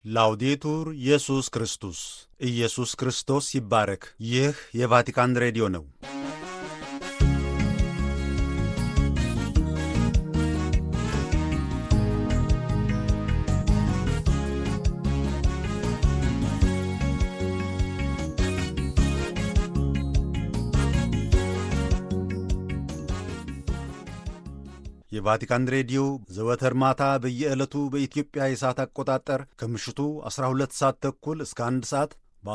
ላውዴቱር ኢየሱስ ክርስቶስ ኢየሱስ ክርስቶስ ይባረክ። ይህ የቫቲካን ሬዲዮ ነው። የቫቲካን ሬዲዮ ዘወትር ማታ በየዕለቱ በኢትዮጵያ የሰዓት አቆጣጠር ከምሽቱ 12 ሰዓት ተኩል እስከ 1 ሰዓት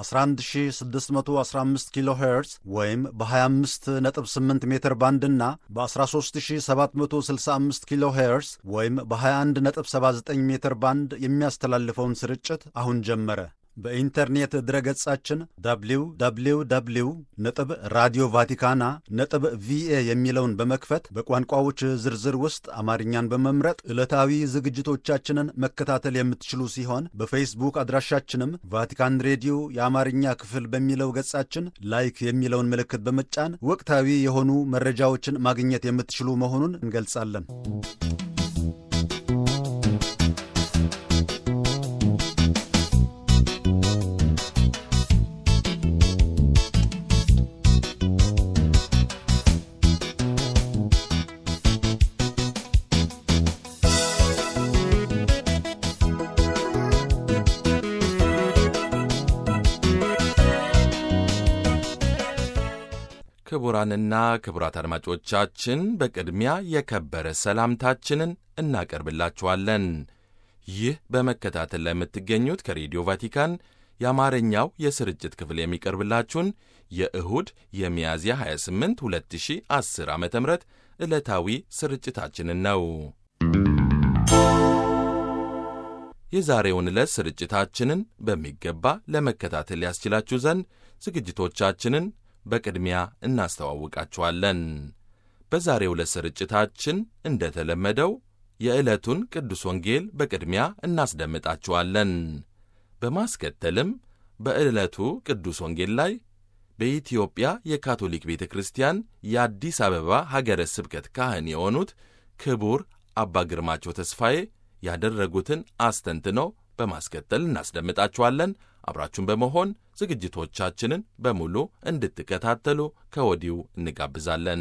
በ11615 ኪሎ ሄርዝ ወይም በ258 ሜትር ባንድ እና በ13765 ኪሎ ሄርዝ ወይም በ2179 ሜትር ባንድ የሚያስተላልፈውን ስርጭት አሁን ጀመረ። በኢንተርኔት ድረገጻችን www ነጥብ ራዲዮ ቫቲካና ነጥብ ቪኤ የሚለውን በመክፈት በቋንቋዎች ዝርዝር ውስጥ አማርኛን በመምረጥ ዕለታዊ ዝግጅቶቻችንን መከታተል የምትችሉ ሲሆን በፌስቡክ አድራሻችንም ቫቲካን ሬዲዮ የአማርኛ ክፍል በሚለው ገጻችን ላይክ የሚለውን ምልክት በመጫን ወቅታዊ የሆኑ መረጃዎችን ማግኘት የምትችሉ መሆኑን እንገልጻለን። ክቡራንና ክቡራት አድማጮቻችን በቅድሚያ የከበረ ሰላምታችንን እናቀርብላችኋለን። ይህ በመከታተል ላይ የምትገኙት ከሬዲዮ ቫቲካን የአማርኛው የስርጭት ክፍል የሚቀርብላችሁን የእሁድ የሚያዝያ 28 2010 ዓ ም ዕለታዊ ስርጭታችንን ነው። የዛሬውን ዕለት ስርጭታችንን በሚገባ ለመከታተል ያስችላችሁ ዘንድ ዝግጅቶቻችንን በቅድሚያ እናስተዋውቃችኋለን። በዛሬው ዕለት ስርጭታችን እንደተለመደው የዕለቱን ቅዱስ ወንጌል በቅድሚያ እናስደምጣችኋለን። በማስከተልም በዕለቱ ቅዱስ ወንጌል ላይ በኢትዮጵያ የካቶሊክ ቤተ ክርስቲያን የአዲስ አበባ ሀገረ ስብከት ካህን የሆኑት ክቡር አባ ግርማቸው ተስፋዬ ያደረጉትን አስተንትኖ በማስከተል እናስደምጣችኋለን። አብራችሁን በመሆን ዝግጅቶቻችንን በሙሉ እንድትከታተሉ ከወዲሁ እንጋብዛለን።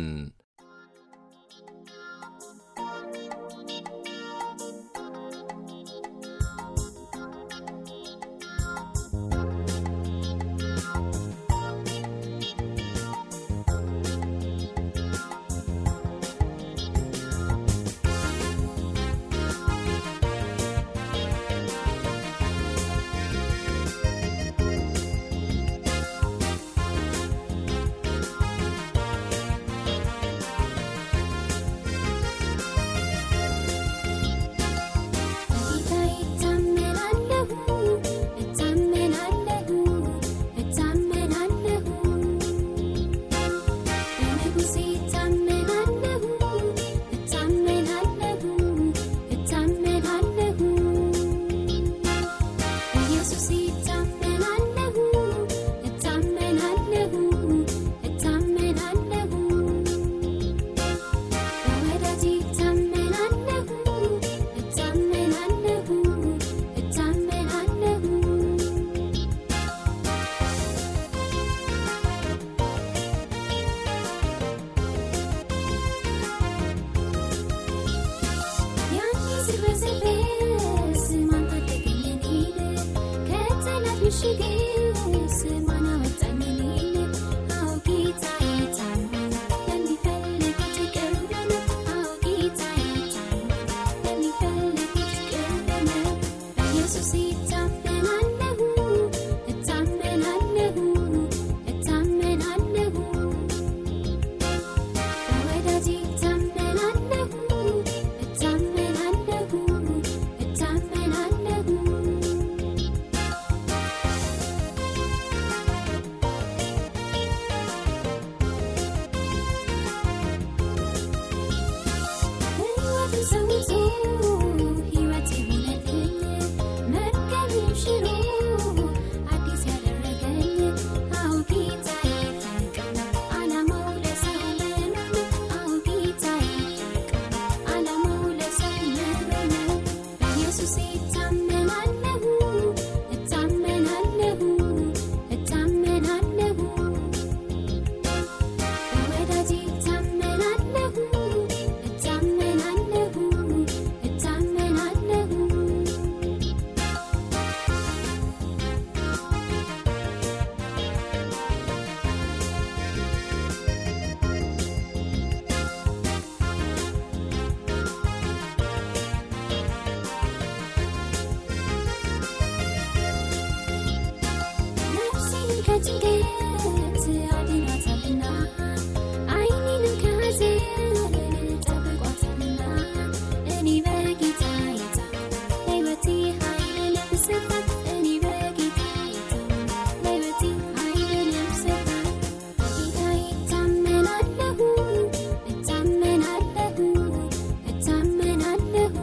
በጭንቀት አድኗታልና ዓይኔንም ከሐዘን ጠብቋታልና እኔ በጌታ የታመንኩ ለሕይወቴ ኃይልንም ሰጣት እኔ በጌታ የታመንኩ ለሕይወቴ ኃይልንም ሰጣት በጌታዬ እታመናለሁ እታመናለሁ እታመናለሁ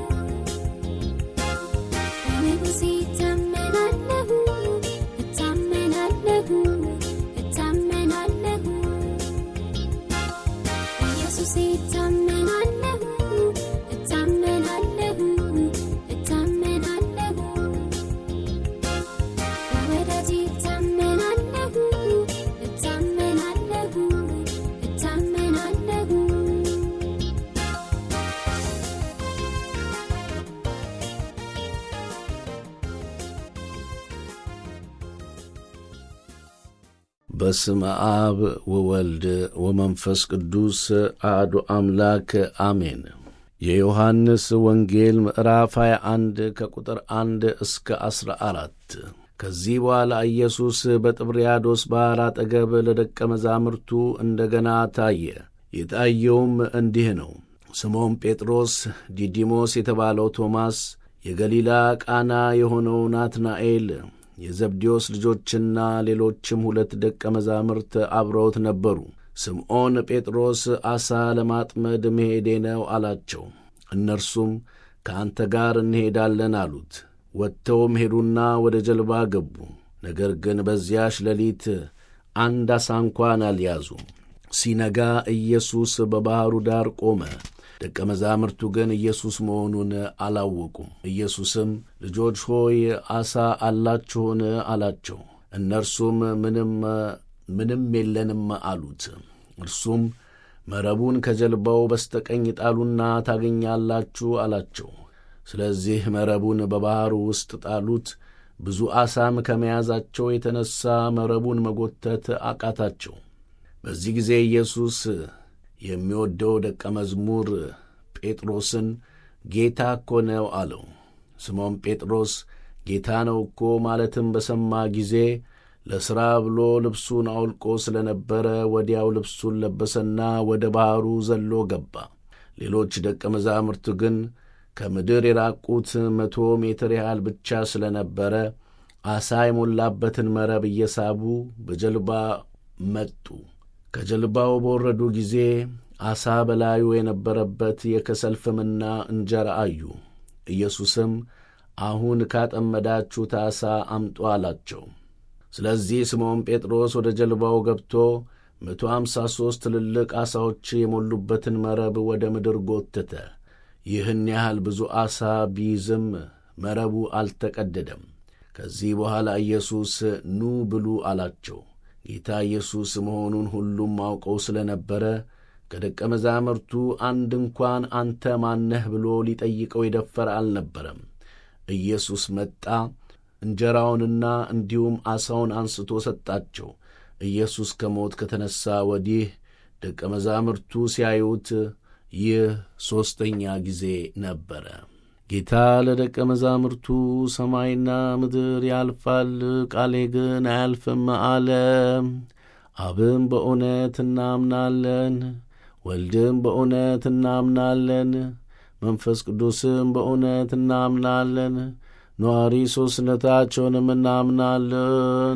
በንጉሴ እታመናለሁ እታመናለሁ እታመናለሁ በኢየሱሴ እታመናለሁ እታመናለሁ እታመናለሁ በወዳጄ እታመናለሁ እታመናለሁ እታመናለሁ በስመ አብ ወወልድ ወመንፈስ ቅዱስ አሐዱ አምላክ አሜን። የዮሐንስ ወንጌል ምዕራፍ 21 ከቁጥር 1 እስከ 14። ከዚህ በኋላ ኢየሱስ በጥብርያዶስ ባሕር አጠገብ ለደቀ መዛሙርቱ እንደ ገና ታየ። የታየውም እንዲህ ነው። ስምዖን ጴጥሮስ፣ ዲዲሞስ የተባለው ቶማስ፣ የገሊላ ቃና የሆነው ናትናኤል የዘብዴዎስ ልጆችና ሌሎችም ሁለት ደቀ መዛሙርት አብረውት ነበሩ። ስምዖን ጴጥሮስ ዓሣ ለማጥመድ መሄዴ ነው አላቸው። እነርሱም ከአንተ ጋር እንሄዳለን አሉት። ወጥተውም ሄዱና ወደ ጀልባ ገቡ። ነገር ግን በዚያች ሌሊት አንድ ዓሣ እንኳን አልያዙም። ሲነጋ ኢየሱስ በባሕሩ ዳር ቆመ። ደቀ መዛሙርቱ ግን ኢየሱስ መሆኑን አላወቁም። ኢየሱስም ልጆች ሆይ ዓሣ አላችሁን? አላቸው። እነርሱም ምንም ምንም የለንም አሉት። እርሱም መረቡን ከጀልባው በስተቀኝ ጣሉና ታገኛላችሁ አላቸው። ስለዚህ መረቡን በባሕሩ ውስጥ ጣሉት። ብዙ ዓሣም ከመያዛቸው የተነሣ መረቡን መጎተት አቃታቸው። በዚህ ጊዜ ኢየሱስ የሚወደው ደቀ መዝሙር ጴጥሮስን ጌታ እኮ ነው አለው። ስምዖን ጴጥሮስ ጌታ ነው እኮ ማለትም በሰማ ጊዜ ለሥራ ብሎ ልብሱን አውልቆ ስለ ነበረ ወዲያው ልብሱን ለበሰና ወደ ባሕሩ ዘሎ ገባ። ሌሎች ደቀ መዛሙርት ግን ከምድር የራቁት መቶ ሜትር ያህል ብቻ ስለ ነበረ ዓሣ የሞላበትን መረብ እየሳቡ በጀልባ መጡ። ከጀልባው በወረዱ ጊዜ ዓሣ በላዩ የነበረበት የከሰል ፍምና እንጀራ አዩ። ኢየሱስም አሁን ካጠመዳችሁት ዓሣ አምጡ አላቸው። ስለዚህ ስምዖን ጴጥሮስ ወደ ጀልባው ገብቶ መቶ አምሳ ሦስት ትልልቅ ዓሣዎች የሞሉበትን መረብ ወደ ምድር ጎተተ። ይህን ያህል ብዙ ዓሣ ቢይዝም መረቡ አልተቀደደም። ከዚህ በኋላ ኢየሱስ ኑ ብሉ አላቸው። ጌታ ኢየሱስ መሆኑን ሁሉም አውቀው ስለ ነበረ ከደቀ መዛሙርቱ አንድ እንኳን አንተ ማነህ ብሎ ሊጠይቀው የደፈረ አልነበረም። ኢየሱስ መጣ፣ እንጀራውንና እንዲሁም ዓሣውን አንስቶ ሰጣቸው። ኢየሱስ ከሞት ከተነሣ ወዲህ ደቀ መዛሙርቱ ሲያዩት ይህ ሦስተኛ ጊዜ ነበረ። ጌታ ለደቀ መዛሙርቱ ሰማይና ምድር ያልፋል፣ ቃሌ ግን አያልፍም አለ። አብም በእውነት እናምናለን፣ ወልድም በእውነት እናምናለን፣ መንፈስ ቅዱስም በእውነት እናምናለን፣ ነዋሪ ሦስትነታቸውንም እናምናለን።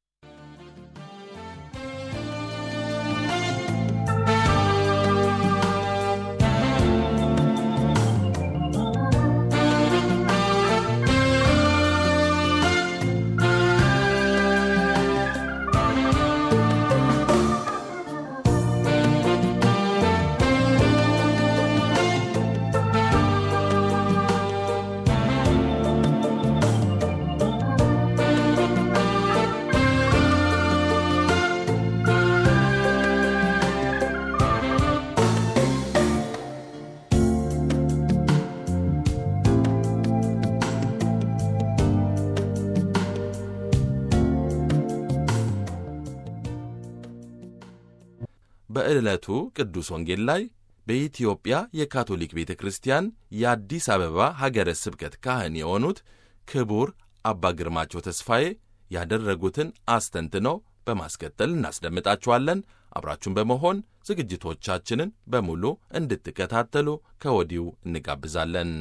በዕለቱ ቅዱስ ወንጌል ላይ በኢትዮጵያ የካቶሊክ ቤተ ክርስቲያን የአዲስ አበባ ሀገረ ስብከት ካህን የሆኑት ክቡር አባ ግርማቸው ተስፋዬ ያደረጉትን አስተንትነው በማስከተል እናስደምጣችኋለን። አብራችሁን በመሆን ዝግጅቶቻችንን በሙሉ እንድትከታተሉ ከወዲሁ እንጋብዛለን።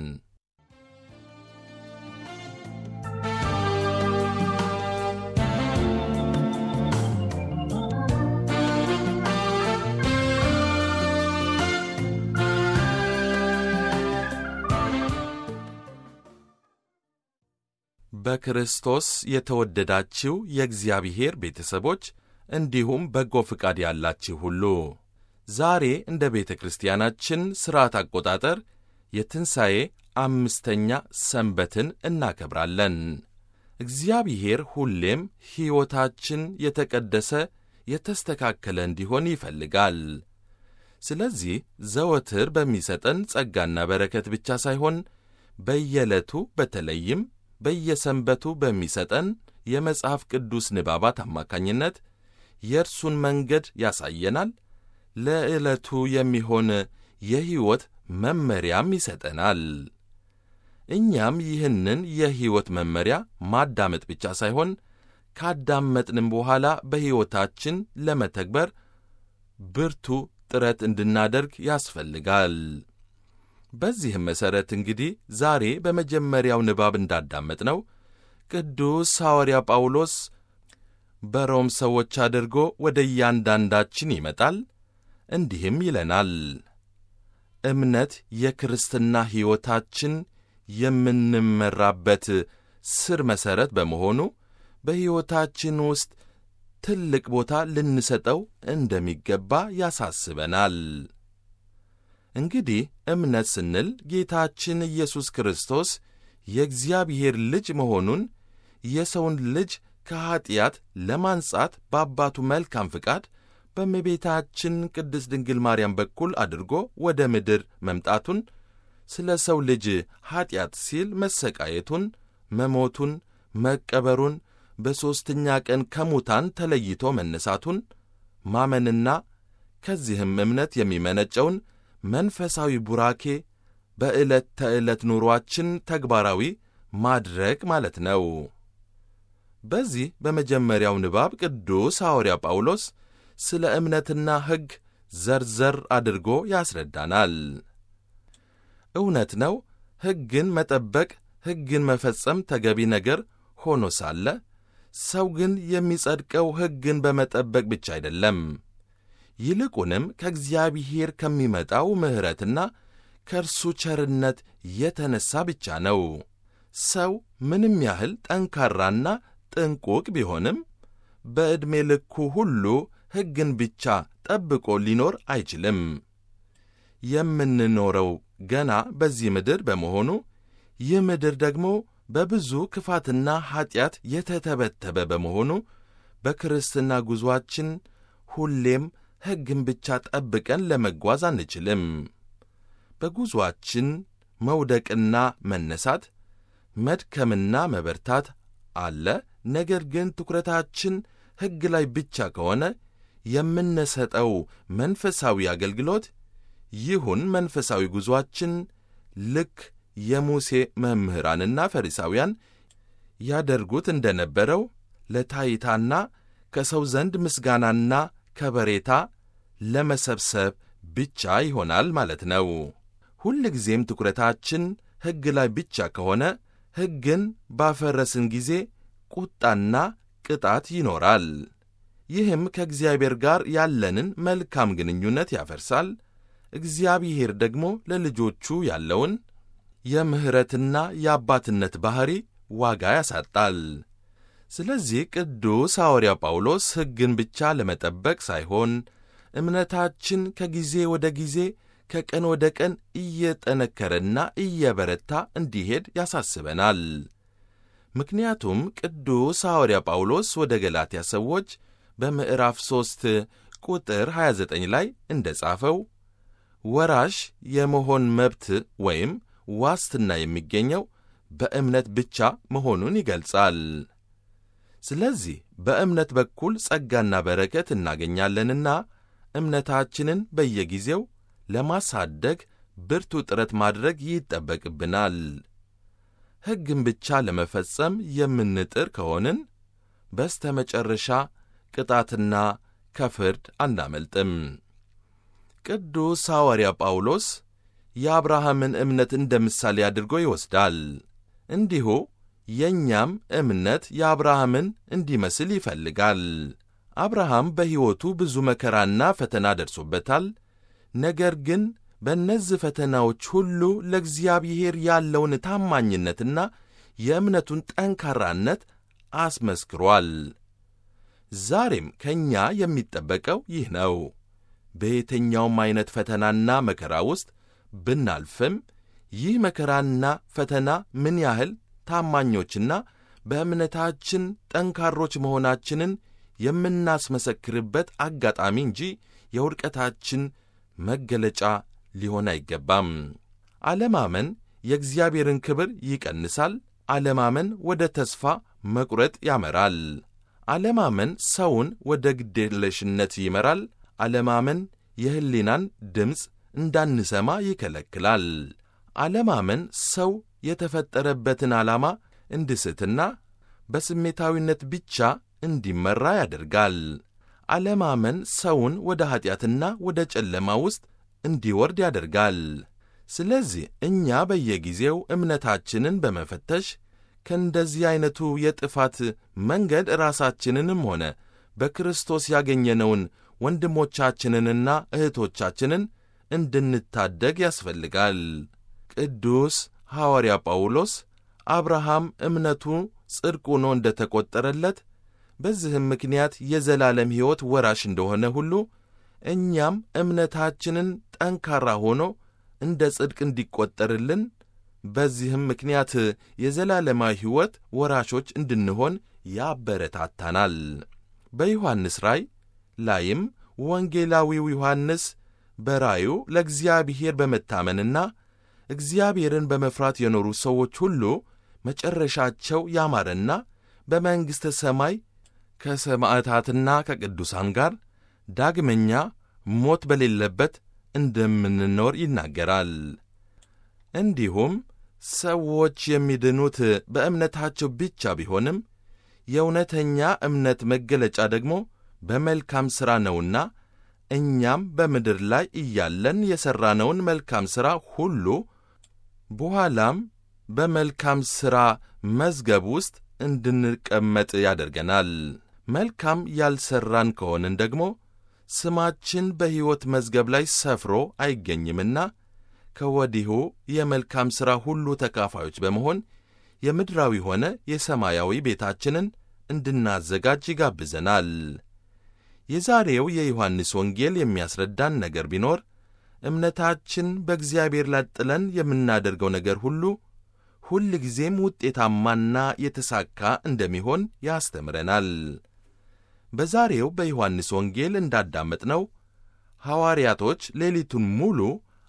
በክርስቶስ የተወደዳችሁ የእግዚአብሔር ቤተሰቦች እንዲሁም በጎ ፍቃድ ያላችሁ ሁሉ ዛሬ እንደ ቤተ ክርስቲያናችን ሥርዓት አቆጣጠር የትንሣኤ አምስተኛ ሰንበትን እናከብራለን። እግዚአብሔር ሁሌም ሕይወታችን የተቀደሰ የተስተካከለ እንዲሆን ይፈልጋል። ስለዚህ ዘወትር በሚሰጠን ጸጋና በረከት ብቻ ሳይሆን በየዕለቱ በተለይም በየሰንበቱ በሚሰጠን የመጽሐፍ ቅዱስ ንባባት አማካኝነት የእርሱን መንገድ ያሳየናል። ለዕለቱ የሚሆን የሕይወት መመሪያም ይሰጠናል። እኛም ይህንን የሕይወት መመሪያ ማዳመጥ ብቻ ሳይሆን ካዳመጥንም በኋላ በሕይወታችን ለመተግበር ብርቱ ጥረት እንድናደርግ ያስፈልጋል። በዚህም መሠረት እንግዲህ ዛሬ በመጀመሪያው ንባብ እንዳዳመጥነው ቅዱስ ሐዋርያ ጳውሎስ በሮም ሰዎች አድርጎ ወደ እያንዳንዳችን ይመጣል። እንዲህም ይለናል፣ እምነት የክርስትና ሕይወታችን የምንመራበት ስር መሠረት በመሆኑ በሕይወታችን ውስጥ ትልቅ ቦታ ልንሰጠው እንደሚገባ ያሳስበናል። እንግዲህ እምነት ስንል ጌታችን ኢየሱስ ክርስቶስ የእግዚአብሔር ልጅ መሆኑን የሰውን ልጅ ከኀጢአት ለማንጻት በአባቱ መልካም ፍቃድ በእመቤታችን ቅድስት ድንግል ማርያም በኩል አድርጎ ወደ ምድር መምጣቱን፣ ስለ ሰው ልጅ ኀጢአት ሲል መሰቃየቱን፣ መሞቱን፣ መቀበሩን፣ በሦስተኛ ቀን ከሙታን ተለይቶ መነሳቱን ማመንና ከዚህም እምነት የሚመነጨውን መንፈሳዊ ቡራኬ በዕለት ተዕለት ኑሮአችን ተግባራዊ ማድረግ ማለት ነው። በዚህ በመጀመሪያው ንባብ ቅዱስ ሐዋርያ ጳውሎስ ስለ እምነትና ሕግ ዘርዘር አድርጎ ያስረዳናል። እውነት ነው፣ ሕግን መጠበቅ፣ ሕግን መፈጸም ተገቢ ነገር ሆኖ ሳለ ሰው ግን የሚጸድቀው ሕግን በመጠበቅ ብቻ አይደለም። ይልቁንም ከእግዚአብሔር ከሚመጣው ምሕረትና ከእርሱ ቸርነት የተነሣ ብቻ ነው። ሰው ምንም ያህል ጠንካራና ጥንቁቅ ቢሆንም በዕድሜ ልኩ ሁሉ ሕግን ብቻ ጠብቆ ሊኖር አይችልም። የምንኖረው ገና በዚህ ምድር በመሆኑ ይህ ምድር ደግሞ በብዙ ክፋትና ኀጢአት የተተበተበ በመሆኑ በክርስትና ጉዞአችን ሁሌም ሕግን ብቻ ጠብቀን ለመጓዝ አንችልም። በጉዞአችን መውደቅና መነሳት፣ መድከምና መበርታት አለ። ነገር ግን ትኩረታችን ሕግ ላይ ብቻ ከሆነ የምንሰጠው መንፈሳዊ አገልግሎት ይሁን መንፈሳዊ ጉዞአችን ልክ የሙሴ መምህራንና ፈሪሳውያን ያደርጉት እንደ ነበረው ለታይታና ከሰው ዘንድ ምስጋናና ከበሬታ ለመሰብሰብ ብቻ ይሆናል ማለት ነው። ሁልጊዜም ትኩረታችን ሕግ ላይ ብቻ ከሆነ ሕግን ባፈረስን ጊዜ ቁጣና ቅጣት ይኖራል። ይህም ከእግዚአብሔር ጋር ያለንን መልካም ግንኙነት ያፈርሳል። እግዚአብሔር ደግሞ ለልጆቹ ያለውን የምሕረትና የአባትነት ባሕሪ ዋጋ ያሳጣል። ስለዚህ ቅዱስ ሐዋርያ ጳውሎስ ሕግን ብቻ ለመጠበቅ ሳይሆን እምነታችን ከጊዜ ወደ ጊዜ ከቀን ወደ ቀን እየጠነከረና እየበረታ እንዲሄድ ያሳስበናል። ምክንያቱም ቅዱስ ሐዋርያ ጳውሎስ ወደ ገላትያ ሰዎች በምዕራፍ 3 ቁጥር 29 ላይ እንደ ጻፈው ወራሽ የመሆን መብት ወይም ዋስትና የሚገኘው በእምነት ብቻ መሆኑን ይገልጻል። ስለዚህ በእምነት በኩል ጸጋና በረከት እናገኛለንና እምነታችንን በየጊዜው ለማሳደግ ብርቱ ጥረት ማድረግ ይጠበቅብናል። ሕግን ብቻ ለመፈጸም የምንጥር ከሆንን በስተ መጨረሻ ቅጣትና ከፍርድ አናመልጥም። ቅዱስ ሐዋርያ ጳውሎስ የአብርሃምን እምነት እንደ ምሳሌ አድርጎ ይወስዳል። እንዲሁ የእኛም እምነት የአብርሃምን እንዲመስል ይፈልጋል። አብርሃም በሕይወቱ ብዙ መከራና ፈተና ደርሶበታል። ነገር ግን በእነዚህ ፈተናዎች ሁሉ ለእግዚአብሔር ያለውን ታማኝነትና የእምነቱን ጠንካራነት አስመስክሯል። ዛሬም ከእኛ የሚጠበቀው ይህ ነው። በየትኛውም ዐይነት ፈተናና መከራ ውስጥ ብናልፍም ይህ መከራና ፈተና ምን ያህል ታማኞችና በእምነታችን ጠንካሮች መሆናችንን የምናስመሰክርበት አጋጣሚ እንጂ የውድቀታችን መገለጫ ሊሆን አይገባም። አለማመን የእግዚአብሔርን ክብር ይቀንሳል። አለማመን ወደ ተስፋ መቁረጥ ያመራል። አለማመን ሰውን ወደ ግዴለሽነት ይመራል። አለማመን የሕሊናን ድምፅ እንዳንሰማ ይከለክላል። አለማመን ሰው የተፈጠረበትን ዓላማ እንዲስትና በስሜታዊነት ብቻ እንዲመራ ያደርጋል። አለማመን ሰውን ወደ ኀጢአትና ወደ ጨለማ ውስጥ እንዲወርድ ያደርጋል። ስለዚህ እኛ በየጊዜው እምነታችንን በመፈተሽ ከእንደዚህ ዐይነቱ የጥፋት መንገድ ራሳችንንም ሆነ በክርስቶስ ያገኘነውን ወንድሞቻችንንና እህቶቻችንን እንድንታደግ ያስፈልጋል። ቅዱስ ሐዋርያ ጳውሎስ አብርሃም እምነቱ ጽድቅ ሆኖ እንደ ተቈጠረለት በዚህም ምክንያት የዘላለም ሕይወት ወራሽ እንደሆነ ሁሉ እኛም እምነታችንን ጠንካራ ሆኖ እንደ ጽድቅ እንዲቈጠርልን በዚህም ምክንያት የዘላለማዊ ሕይወት ወራሾች እንድንሆን ያበረታታናል። በዮሐንስ ራእይ ላይም ወንጌላዊው ዮሐንስ በራዩ ለእግዚአብሔር በመታመንና እግዚአብሔርን በመፍራት የኖሩ ሰዎች ሁሉ መጨረሻቸው ያማረና በመንግሥተ ሰማይ ከሰማዕታትና ከቅዱሳን ጋር ዳግመኛ ሞት በሌለበት እንደምንኖር ይናገራል። እንዲሁም ሰዎች የሚድኑት በእምነታቸው ብቻ ቢሆንም የእውነተኛ እምነት መገለጫ ደግሞ በመልካም ሥራ ነውና እኛም በምድር ላይ እያለን የሠራነውን መልካም ሥራ ሁሉ በኋላም በመልካም ሥራ መዝገብ ውስጥ እንድንቀመጥ ያደርገናል። መልካም ያልሠራን ከሆንን ደግሞ ስማችን በሕይወት መዝገብ ላይ ሰፍሮ አይገኝምና ከወዲሁ የመልካም ሥራ ሁሉ ተካፋዮች በመሆን የምድራዊ ሆነ የሰማያዊ ቤታችንን እንድናዘጋጅ ይጋብዘናል። የዛሬው የዮሐንስ ወንጌል የሚያስረዳን ነገር ቢኖር እምነታችን በእግዚአብሔር ላይ ጥለን የምናደርገው ነገር ሁሉ ሁል ጊዜም ውጤታማና የተሳካ እንደሚሆን ያስተምረናል። በዛሬው በዮሐንስ ወንጌል እንዳዳመጥነው ሐዋርያቶች ሌሊቱን ሙሉ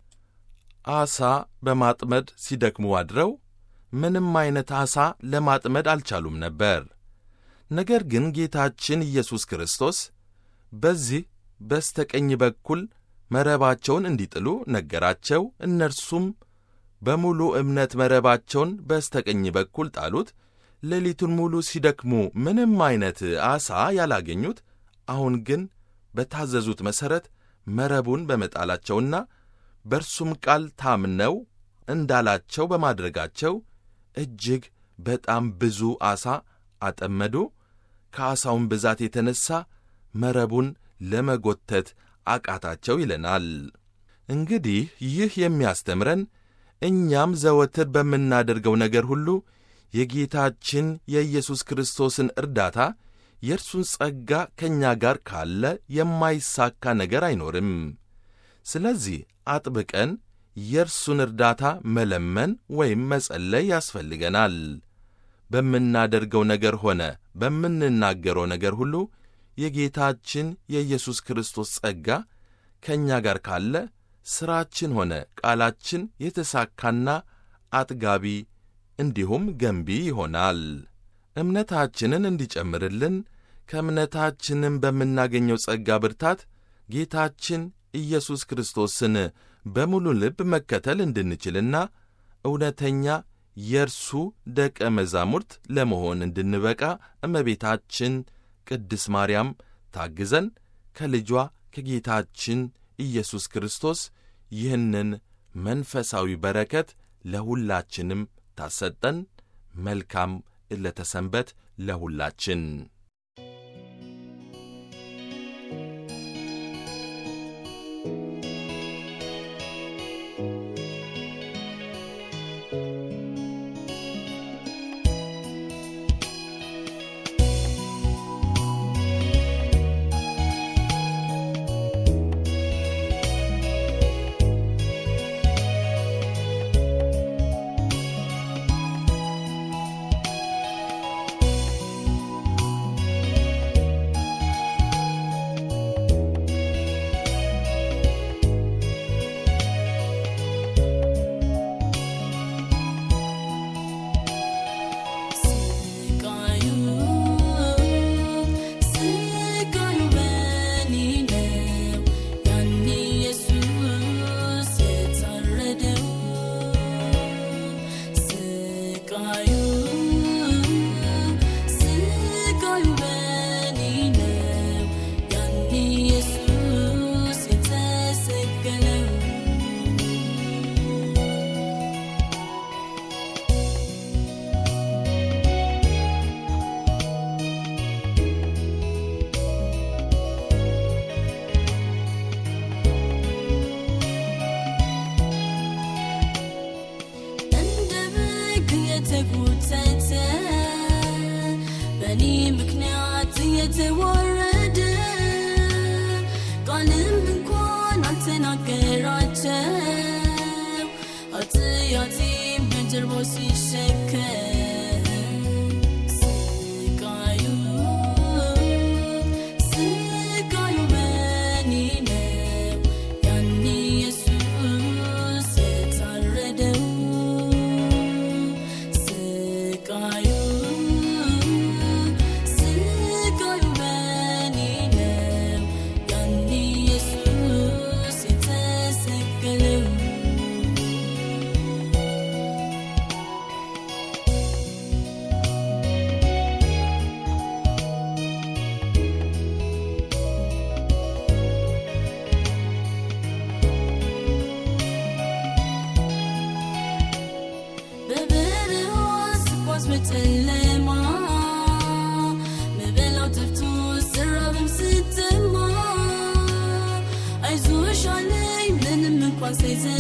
ዓሣ በማጥመድ ሲደክሙ አድረው ምንም ዐይነት ዓሣ ለማጥመድ አልቻሉም ነበር። ነገር ግን ጌታችን ኢየሱስ ክርስቶስ በዚህ በስተቀኝ በኩል መረባቸውን እንዲጥሉ ነገራቸው። እነርሱም በሙሉ እምነት መረባቸውን በስተቀኝ በኩል ጣሉት። ሌሊቱን ሙሉ ሲደክሙ ምንም ዐይነት ዓሣ ያላገኙት፣ አሁን ግን በታዘዙት መሠረት መረቡን በመጣላቸውና በእርሱም ቃል ታምነው እንዳላቸው በማድረጋቸው እጅግ በጣም ብዙ ዓሣ አጠመዱ። ከዓሣውን ብዛት የተነሣ መረቡን ለመጎተት አቃታቸው ይለናል። እንግዲህ ይህ የሚያስተምረን እኛም ዘወትር በምናደርገው ነገር ሁሉ የጌታችን የኢየሱስ ክርስቶስን እርዳታ የእርሱን ጸጋ ከእኛ ጋር ካለ የማይሳካ ነገር አይኖርም። ስለዚህ አጥብቀን የእርሱን እርዳታ መለመን ወይም መጸለይ ያስፈልገናል። በምናደርገው ነገር ሆነ በምንናገረው ነገር ሁሉ የጌታችን የኢየሱስ ክርስቶስ ጸጋ ከእኛ ጋር ካለ ሥራችን ሆነ ቃላችን የተሳካና አጥጋቢ እንዲሁም ገንቢ ይሆናል። እምነታችንን እንዲጨምርልን ከእምነታችንም በምናገኘው ጸጋ ብርታት ጌታችን ኢየሱስ ክርስቶስን በሙሉ ልብ መከተል እንድንችልና እውነተኛ የእርሱ ደቀ መዛሙርት ለመሆን እንድንበቃ እመቤታችን ቅድስት ማርያም ታግዘን ከልጇ ከጌታችን ኢየሱስ ክርስቶስ ይህንን መንፈሳዊ በረከት ለሁላችንም ታሰጠን። መልካም ዕለተ ሰንበት ለሁላችን። ስቃዩ ስቃዩ በኔ ነው ያኔ ኢየሱስ የታረደው ስቃዩ ስቃዩ በኔ ነው ያኔ ኢየሱስ የተሰቀለው እንደ በግ የተጎተተ በእኔ ምክንያት የተዋረደ ቃልም እንኳን አልተናገራቸው ኃጢአቴን በጀርባው ሲሸከም ስቃዩ ስቃዩ በእኔ ነው ያኔ ኢየሱስ የታረደው ስቃዩ ስቃዩ በእኔ ነው ያኔ ኢየሱስ የተሰቀለው በበረሃ ስጓዝ በጨለማ ምበላው ጠፍቶ ስራብም ስተማ አይዞሽ አለኝ ምንም እንኳን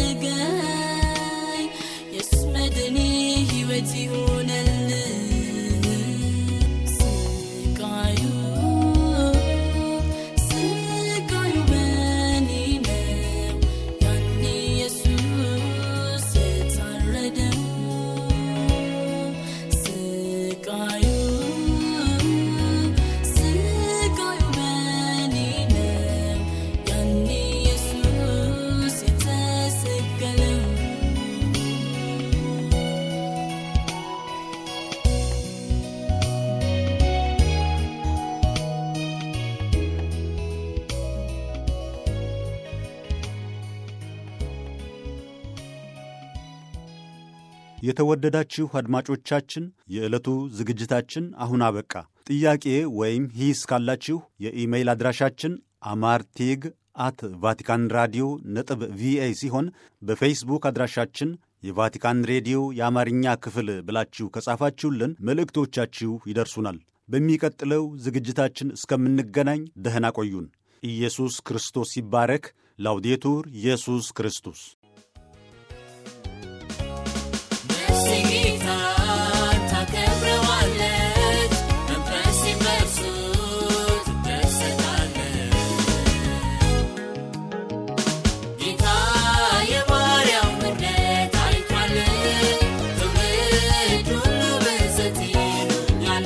ሳይዘገይ የሱስ መድኔ ሕይወት ይሆነልኝ ስቃዩ ስቃዩ በእኔ ነው ያኔ ኢየሱስ የታረደው ስቃዩ ስቃዩ በእኔ ነው ያኔ ኢየሱስ የተሰቀለው የተወደዳችሁ አድማጮቻችን የዕለቱ ዝግጅታችን አሁን አበቃ። ጥያቄ ወይም ሂስ ካላችሁ የኢሜይል አድራሻችን አማርቴግ አት ቫቲካን ራዲዮ ነጥብ ቪኦኤ ሲሆን በፌስቡክ አድራሻችን የቫቲካን ሬዲዮ የአማርኛ ክፍል ብላችሁ ከጻፋችሁልን መልእክቶቻችሁ ይደርሱናል። በሚቀጥለው ዝግጅታችን እስከምንገናኝ ደህና ቆዩን። ኢየሱስ ክርስቶስ ይባረክ። ላውዴቱር ኢየሱስ ክርስቶስ ነፍሴ ጌታን ታከብረዋለች፣ መንፈሴም በእርሱ ትደሰታለች። ጌታ የባሪያውን ምሕረት አይቷል፣ ትውልድ ሁሉ በሐሰት ይሉኛል።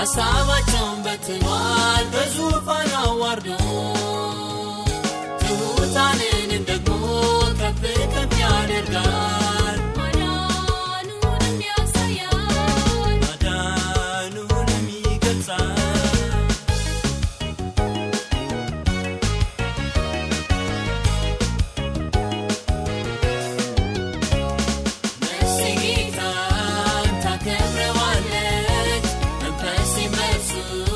ሐሳባቸውን በትኗል በዙፋን አዋርዶ ትሑታንንም ደግሞ ከፍ ከፍ ያደርጋል ማዳኑንም ያሳያል ማዳኑንም ይገልጻል ነፍሴ ጌታን ታከብረዋለች፣ መንፈሴም በእርሱ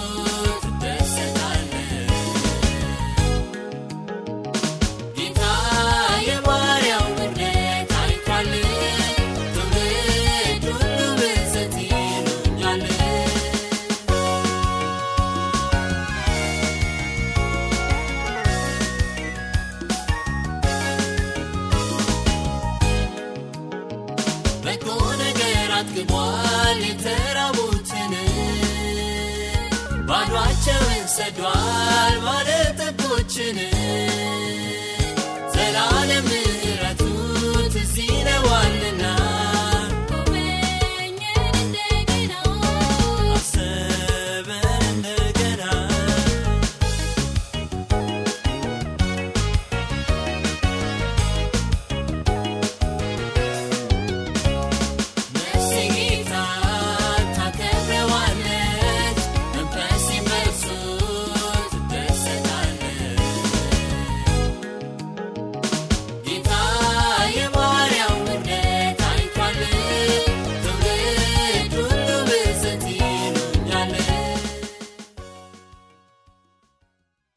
ትደሰታለች። ጌታ የባሪያው ምሕረት አይቷል፣ ትውልድ ሁሉ ብፅዕት ይሉኛል። በጎ ነገር አጥግቧል የተራቡትን ባዷቸውን ሰዷል ባለ